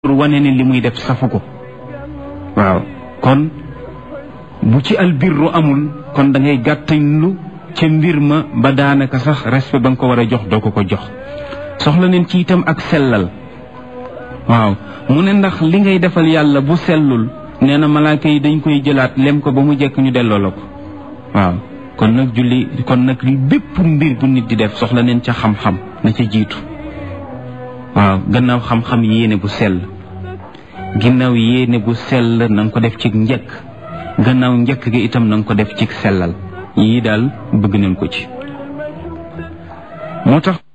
pour wane ne li muy def safu ko waaw kon bu ci albirru amul kon da ngay gàttañlu ca mbir ma ba daanaka sax respect ba nga ko war a jox doo ko ko jox soxla neen ci itam ak sellal waaw mu ne ndax li ngay defal yàlla bu sellul nee na malaaka yi dañ koy jëlaat lem ko ba mu jekk ñu delloo la ko waaw kon nag julli kon nag li bépp mbir bu nit di def soxla neen ca xam-xam na ca jiitu waaw gannaaw xam-xam yéene bu sell ginnaaw yéene bu sell na nga ko def ci njëkk gannaaw njëkk gi itam na nga ko def ci sellal yii daal bëgg nañ ko ci moo tax